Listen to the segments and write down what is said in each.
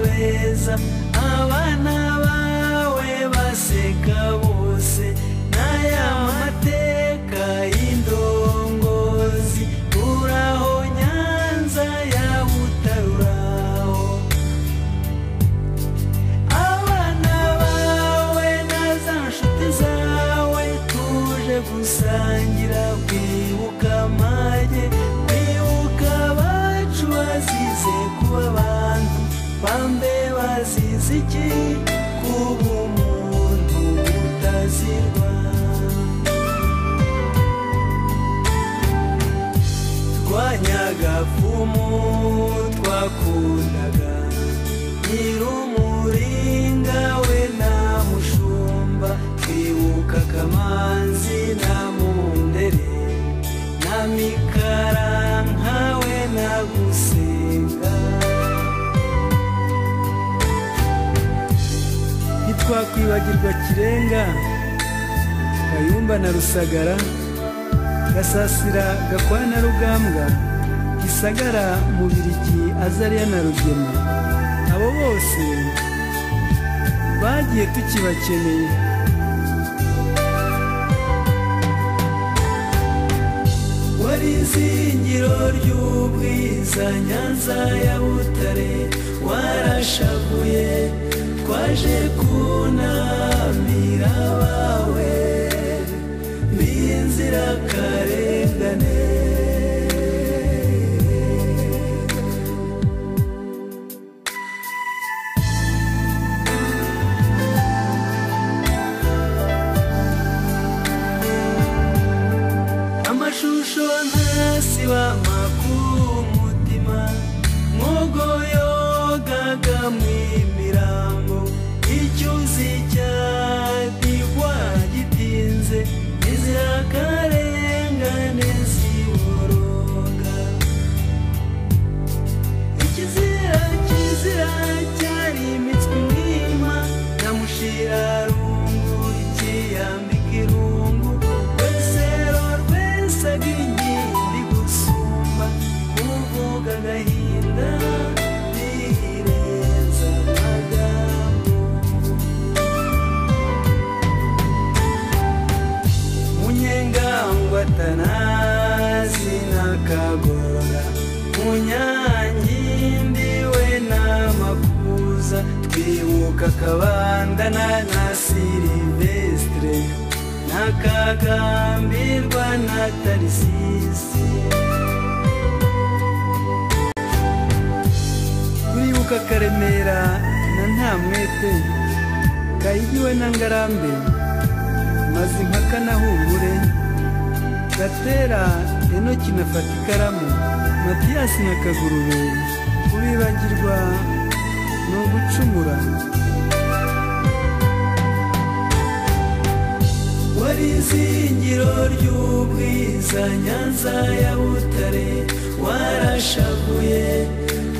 neza abana bawe baseka bose n'aya mateka y'indongozi uraho nyanza ya butaruraho abana bawe na za nshuti zawe tuje gusangira kwibuka amage kwibuka abacu bazize kuba abantu bambe bazize iki kuba umuntu utazirwa twanyaga pfumu twakundaga nyirumuringa we na mushumba twibuka kamanzi na mundere na mikaranka we na gusenga ntitwakwibagirwa kirenga kayumba na rusagara gasasira gakwana na rugambwa gisagara mubirigi azariya na rugema abo bose bagiye tukibakeneye wari izingiro ry'ubwiza nyanza ya butare warashavuye twaje kunamira abawe b'inzirakarengane amashusho ntasiba makuru umutima mwogoyogaga mu imirambo icyuzi cyadigwa gitinze izirakarengane ziboroga ikizira kizira cyari imitswe mwima nyamushira rungu ikiyambika irungu rwesero rwesaga inkindi gusumba kuvuga agahinda rirenza amagambo munyengangwatana sinakagora munyangindi we n'amakuza twibuka akabandana na silivesitire nakagambirwa na tarisisi turibuka karemera na ntamwete kayigiwe na ngarambe mazimpaka na humure gatera enoki na fata ikaramu matiyasi na kagurube kubibagirwa ni ugucumura wari izingiro ry'ubwiza nyanza ya butare warashavuye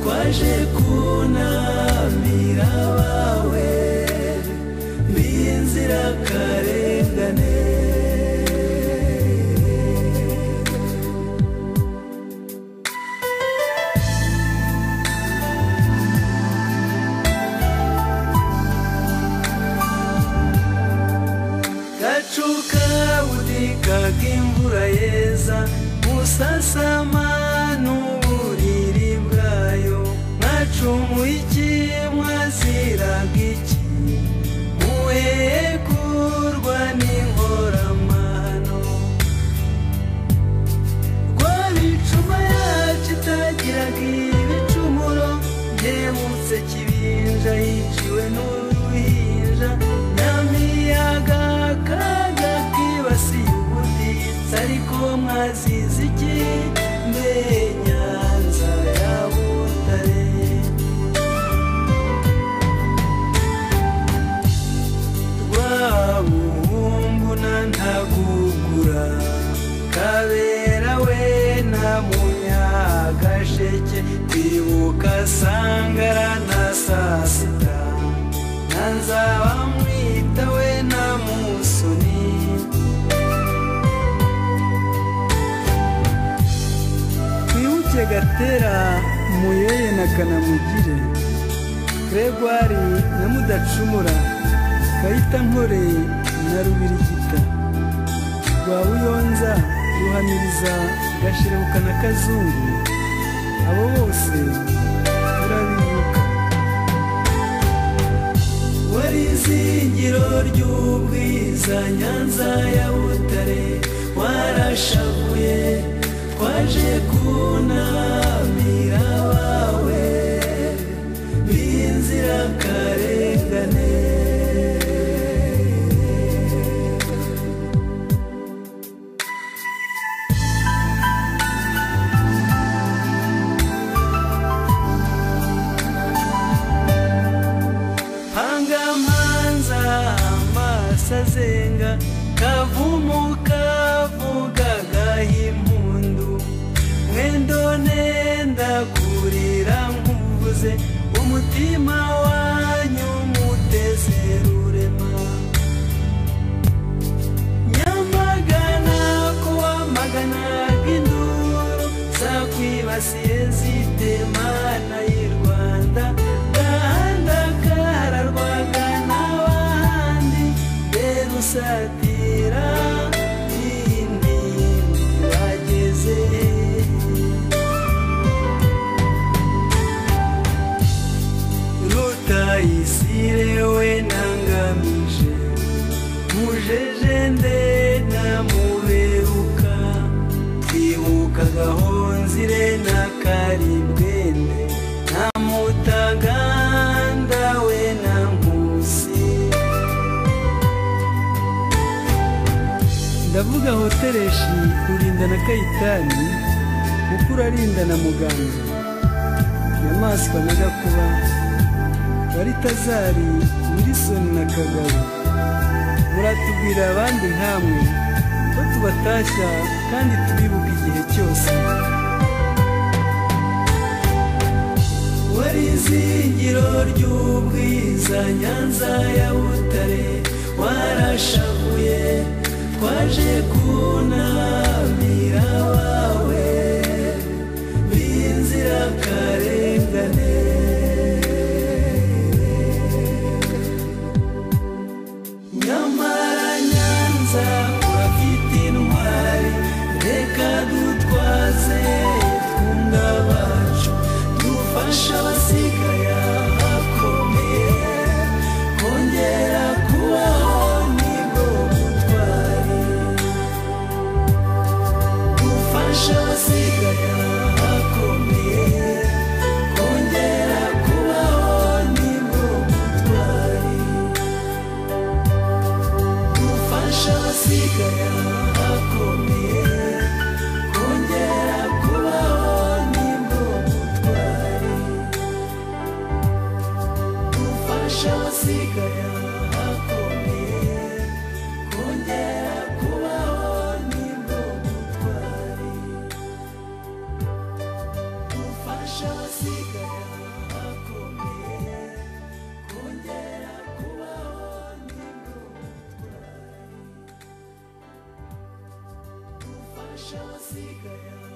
twaje kunamira abawe b'inzirakarengane gacuka budika k'imvura yeza musasama n'uburiri bwayo mwacumuye iki mwaziraga iki muhekurwa n'inkoramano rwabicuma yacu itagiraga ibicumuro byemutse kibinja yiciwe n'uruhinja nyamiyaga kaga kibasiye ubuditsi ariko mwazize iki mbe nyanza ya butare rwabuhumbu na ntagugura kabera we na munyagasheke twibuka sangara na sasita na nzabamwita we na musoni twibuke gatera muyeye na kanamugire gregwari nyamudacumura kayita nkore na rubirigita rwa buyonza ruhamiriza gashirebuka na kazungu abo bose turabibuka wari izingiro ry'ubwiza nyanza ya butare warashavuye twaje kunamira abawe b'inzirakarengane hangamanza amaso azenga kavumu kavuga gahimpundu mwendo nenda kurira nkuvuze umutima wanyu mutezerurema nyamagana kuwamagana bw'induru zakwibasiye zitemana y'i rwanda gahanda kararwaga n'abandi berusatira indi bageze rutayisire we nangamije mujeje ndenda muberuka twibuka gahonzire na karibwende na mutaganda we na nkusi ndavuga hotereshi rurinda na kayitani mukuru arinda na muganga nyamaswa na gakuba baritazari wilisoni na kagabo muratubwira abandi nkamwe ko tubatashya kandi tubibuka igihe cyose wari izingiro ry'ubwiza nyanza ya butare warashavuye twaje kunamira abawe b'inzirakarengane nyamara nyanza urafite intwari reka dutwaze twunga bacu dufasha abasigaye ahakomeye kongera kubaho nibwo butwari dufasha abasigaye ahakomeye kongera kubaho nibwo butwari gufasha abasigaye abakomeye kongera kubaho nimba umutwari gufasha abasigaye abakomeye kongera kubaho nimba umutwari gufasha abasigaye abakomeye kongera kubaho nimba umutwari Fashion was eager.